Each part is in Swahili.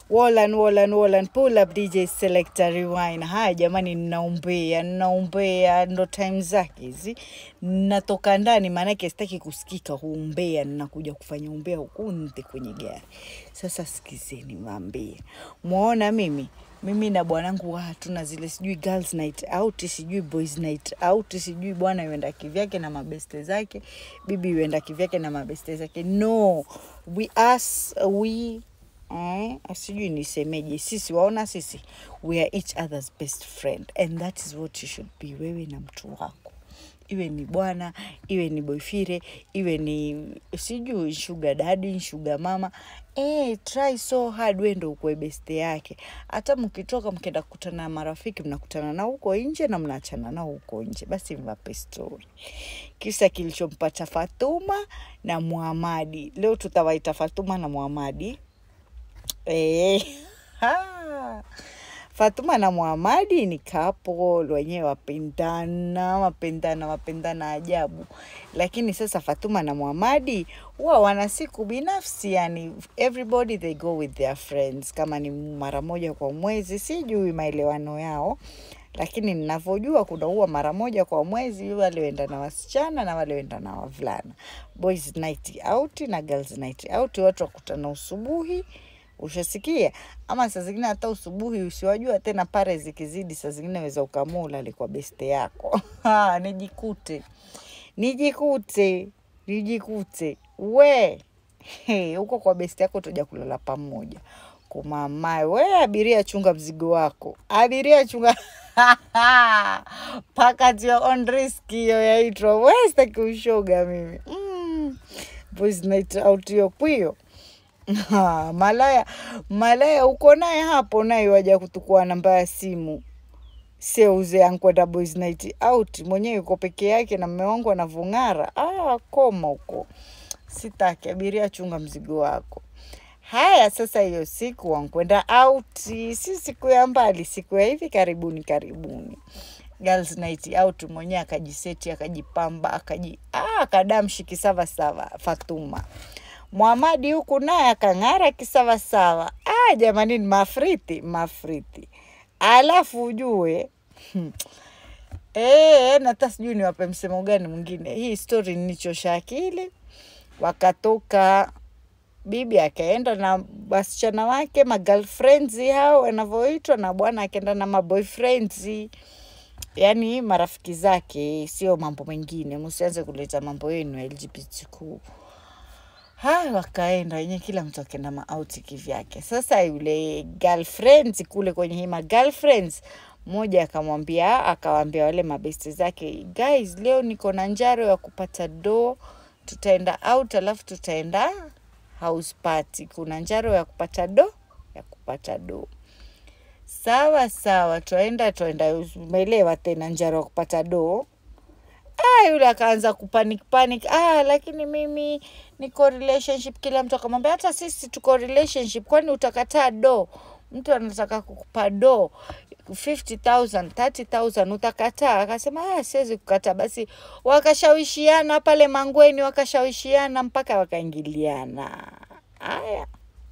Wallan, Wallan, Wallan, pull up DJ selector rewind. Haya jamani, ninaombea ninaombea, ndo time zake hizi. Natoka ndani, maanake sitaki kusikika huumbea, ninakuja kufanya umbea huku nje kwenye gari. Sasa sikizeni, waambie, mwaona mimi mimi na bwanangu wa hatuna zile sijui girls night out sijui boys night out sijui bwana yuenda kivyake na mabeste zake bibi yuenda kivyake na mabeste zake no we us we eh, sijui nisemeje sisi waona sisi we are each other's best friend and that is what you should be wewe na mtu wako iwe ni bwana iwe ni boyfire iwe ni sijui shuga dadi shuga mama eh, try so hard we ndo ukwe beste yake hata mkitoka mkienda kukutana na marafiki mnakutana nao huko nje na mnaachana nao huko nje basi mwape story kisa kilichompata fatuma na muhamadi leo tutawaita fatuma na muhamadi Eh, ha. Fatuma na Muhamadi ni couple wenyewe wapendana, wapendana, wapendana ajabu. Lakini sasa Fatuma na Muhamadi huwa wana siku binafsi, yani everybody they go with their friends, kama ni mara moja kwa mwezi, sijui maelewano yao lakini ninavyojua kuna huwa mara moja kwa mwezi wale wenda na wasichana na wale wenda na wavulana, boys night out na girls night out, watu wakutana usubuhi ushasikia ama saa zingine hata usubuhi usiwajua tena pare zikizidi saa zingine weza ukamua ulale kwa beste yako Ha, nijikute nijikute nijikute we He, huko kwa besti yako tuja kulala pamoja kumamae we abiria chunga mzigo wako abiria chunga pakat your own risk hiyo yaitwa we sitaki ushoga mimi mm. boys night out hiyo kwiyo Ha, malaya malaya uko naye hapo naye waja kutukua namba ya simu seuze ankwenda boys night out mwenyewe yuko peke yake na mme wangu anavong'ara ah, koma huko sitaki abiria chunga mzigo wako haya sasa hiyo siku wankwenda out si siku ya mbali siku ya hivi karibuni karibuni girls night out mwenyewe akajiseti akajipamba akaji ah, akadamshi kisavasava fatuma Muhamadi huku naye akang'ara kisawasawa. Ah, jamani, ni mafriti mafriti. Alafu ujue hmm, eh, na hata sijui niwape msemo gani mwingine. Hii story nichosha akili. Wakatoka bibi akaenda na wasichana wake ma girlfriends hao wanavyoitwa, na bwana akaenda na maboyfriends yani marafiki zake, sio mambo mengine. Msianze kuleta mambo yenu ya LGBTQ. Haya, wakaenda wenyewe, kila mtu akaenda maauti kivyake. Sasa yule girlfriends kule kwenye hima girlfriends, mmoja akamwambia akawaambia wale mabesti zake, guys, leo niko na njaro ya kupata do, tutaenda out alafu tutaenda house party. Kuna njaro ya kupata do ya kupata do. Sawa sawa, twaenda twaenda, umeelewa tena, njaro ya kupata do Ah, yule akaanza kupanic panic. Ah, lakini mimi niko relationship. Kila mtu akamwambia hata sisi tuko relationship, kwani utakataa do? Mtu anataka kukupa do 50,000, 30,000 utakataa? Akasema ah, siwezi kukataa. Basi wakashawishiana pale Mangweni, wakashawishiana mpaka wakaingiliana. Haya,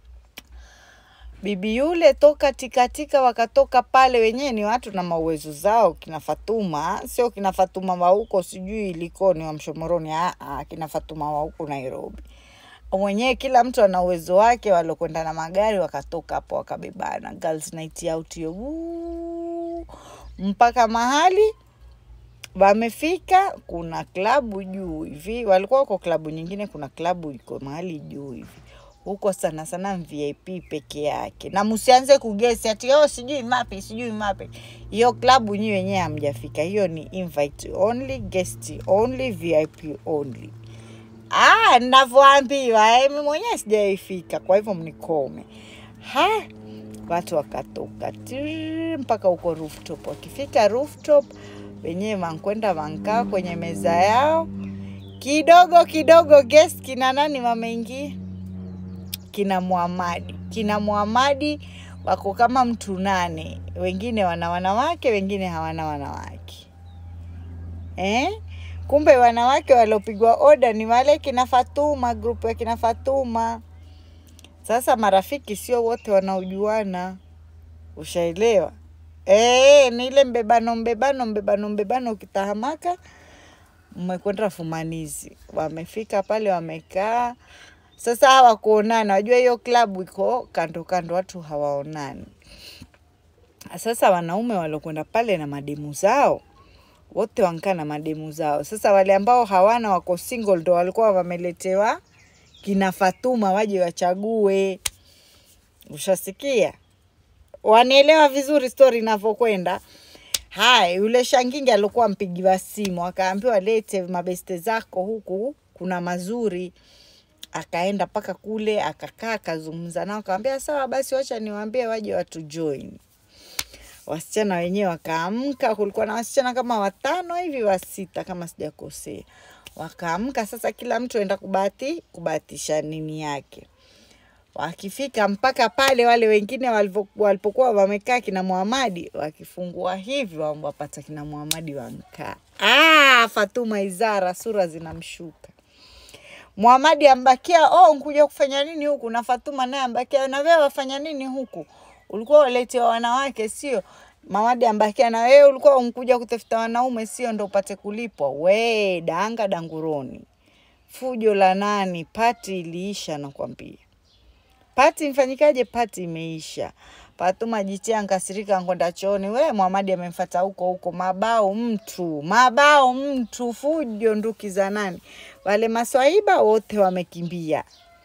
bibi yule toka tikatika, wakatoka pale, wenyewe ni watu na mauwezo zao, kina Fatuma, sio kina Fatuma wa huko sijui Likoni wa Mshomoroni, ah, ah, kina Fatuma wa huko Nairobi. Mwenyewe kila mtu ana uwezo wake, walokwenda na magari wakatoka hapo wakabebana, girls night out hiyo, Wuu, mpaka mahali wamefika, kuna klabu juu hivi, walikuwa wako klabu nyingine, kuna klabu iko mahali juu hivi huko sana sana VIP peke yake, na msianze kugesi ati oh, sijui mapi sijui mapi. Hiyo klabu nyi wenyewe hamjafika, hiyo ni invite only, guest only, VIP only. Ah, ninavyoambiwa eh, mimi mwenyewe sijaifika, kwa hivyo mnikome. Ha, watu wakatoka tiri mpaka huko rooftop. Wakifika rooftop, wenyewe wankwenda wankaa kwenye meza yao kidogo kidogo, guest kina nani wameingia? kina Muhamadi. Kina Muhamadi wako kama mtu nane, wengine wana wanawake, wengine hawana wanawake eh? Kumbe wanawake waliopigwa oda ni wale kina Fatuma, grupu ya kina Fatuma. Sasa marafiki sio wote wanaojuana, ushaelewa? Eh, ni ile mbebano mbebano mbebano mbebano, ukitahamaka mmekwenda fumanizi. Wamefika pale wamekaa, sasa hawakuonana. Wajua hiyo klabu iko kando kando, watu hawaonani. Sasa wanaume waliokwenda pale na mademu zao wote wankaa na mademu zao. Sasa wale ambao hawana wako single ndo walikuwa wameletewa kina Fatuma waje wachague. Ushasikia? Wanielewa vizuri stori inavyokwenda. Haya, yule Shangingi alikuwa mpigiwa simu, akaambiwa lete mabeste zako huku, kuna mazuri. Akaenda mpaka kule akakaa akazungumza nao, akamwambia sawa basi, wacha niwaambie waje watu join. Wasichana wenyewe wakaamka, kulikuwa na wasichana kama watano hivi wa sita kama sijakosea. Wakaamka sasa, kila mtu aenda kubahati kubahatisha nini yake. Wakifika mpaka pale, wale wengine walivyo- walipokuwa wamekaa kina Muhamadi, wakifungua hivi wa- wapata kina Muhamadi wamkaa. Ah, Fatuma Izara sura zinamshuka. Muhamadi ambakia, oh, nkuja kufanya nini huku? Na Fatuma naye ambakia, na wewe wafanya nini huku? Ulikuwa uletewa wanawake sio? Muhamadi ambakia, na wewe ulikuwa unkuja kutafuta wanaume sio, ndo upate kulipwa? We danga danguroni, fujo la nani? Pati iliisha, nakwambia. Pati mfanyikaje? Pati imeisha. Fatuma jitia nkasirika, nkwenda chooni. We Muhamadi amemfata huko huko, mabao mtu, mabao mtu, fujo nduki za nani? Wale maswaiba wote wamekimbia,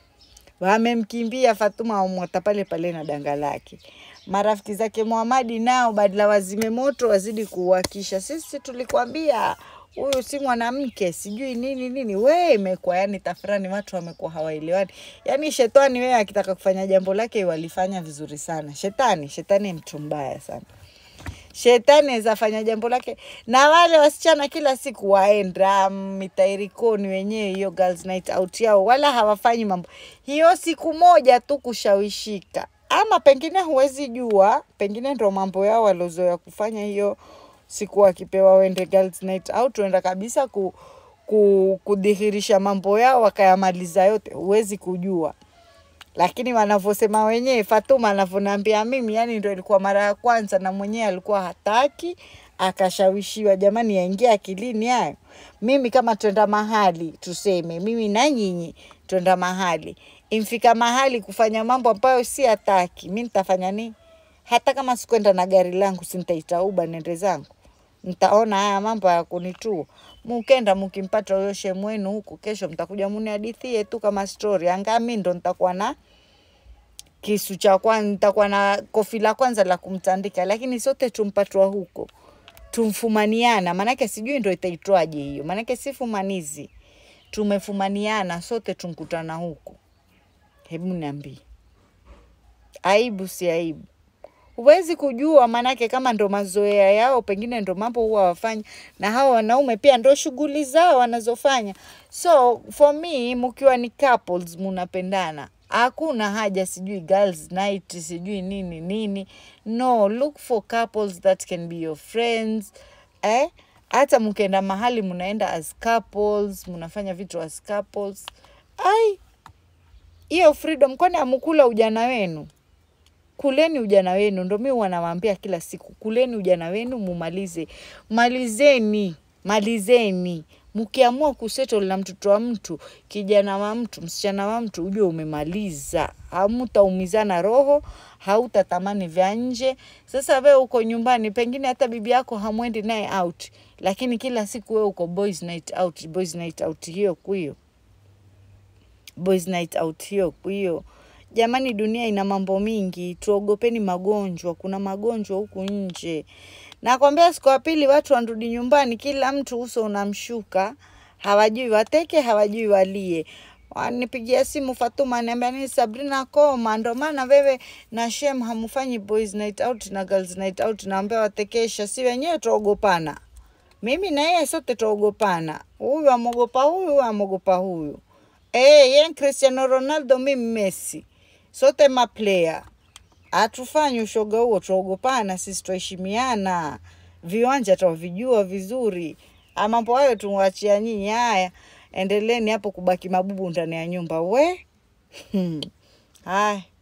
wamemkimbia Fatuma, wamwata pale pale na danga lake. Marafiki zake Muhamadi nao badala wazime moto wazidi kuuwakisha. Sisi tulikwambia huyu si mwanamke, sijui nini nini. We imekuwa yani tafrani, watu wamekuwa hawaelewani. Yani shetani wewe akitaka kufanya jambo lake walifanya vizuri sana. Shetani, shetani ni mtu mbaya sana. Shetani aweza fanya jambo lake, na wale wasichana kila siku waenda mitairikoni wenyewe, hiyo girls night out yao, wala hawafanyi mambo hiyo siku moja tu kushawishika, ama pengine huwezi jua, pengine ndo mambo yao waliozoea kufanya hiyo siku, wakipewa wende girls night out, wenda kabisa ku, ku, kudhihirisha mambo yao wakayamaliza yote, huwezi kujua lakini wanavyosema wenyewe, Fatuma anavyoniambia mimi, yani ndo ilikuwa mara ya kwanza, na mwenyewe alikuwa hataki, akashawishiwa. Jamani, yaingia akilini hayo? Mimi kama twenda mahali, tuseme mimi na nyinyi twenda mahali, imfika mahali kufanya mambo ambayo si hataki, mi nitafanya nini? Hata kama sikwenda na gari langu, si nitaita uba nende zangu? Ntaona haya mambo ya kunitua. Mukenda mukimpata huyo shemu wenu huku, kesho mtakuja munihadithie tu kama stori. Anga mi ndo nitakuwa na kisu cha kwanza, nitakuwa na kofi la kwanza la kumtandika, lakini sote tumpatwa huko, tumfumaniana. Maanake sijui ndo itaitwaje hiyo, maanake si fumanizi, tumefumaniana sote, tunkutana huko. Hebu niambie, aibu si aibu? Huwezi kujua, maanake kama ndo mazoea yao, pengine ndo mambo huwa wafanya, na hawa wanaume pia ndo shughuli zao wanazofanya. So for me, mkiwa ni couples munapendana, hakuna haja sijui girls night sijui nini nini. No, look for couples that can be your friends eh? Hata mkienda mahali mnaenda as couples, mnafanya vitu as couples. Ai, hiyo freedom, kwani amukula ujana wenu? kuleni ujana wenu, ndo mi huwa nawaambia kila siku, kuleni ujana wenu mumalize, malizeni, malizeni. Mkiamua kusettle na mtoto wa mtu, kijana wa mtu, msichana wa mtu, ujue umemaliza, hamutaumizana roho, hautatamani vya nje. Sasa wewe uko nyumbani, pengine hata bibi yako hamwendi naye out, lakini kila siku wewe uko boys night out, boys night out hiyo kuyo boys night out hiyo hiyo. Jamani, dunia ina mambo mingi, tuogopeni magonjwa. Kuna magonjwa huku nje. Nakwambia, siku ya pili watu wanarudi nyumbani, kila mtu uso unamshuka, hawajui wateke, hawajui walie. Wanipigia simu Fatuma, niambia nini, Sabrina koma, ndo maana wewe na Shem hamufanyi boys night out na girls night out. Naambia watekesha, si wenyewe tuogopana mimi na yeye sote tuogopana, huyu amogopa huyu, huyu amogopa huyu. Eh, yeye ni Cristiano Ronaldo, mimi Messi, sote maplayer. Hatufanyi ushoga huo, tuogopana sisi, tuheshimiana, viwanja twavijua vizuri. Ah, Mambo hayo tumwachia nyinyi. Haya, endeleeni hapo kubaki mabubu ndani ya nyumba we. Hmm. Haya.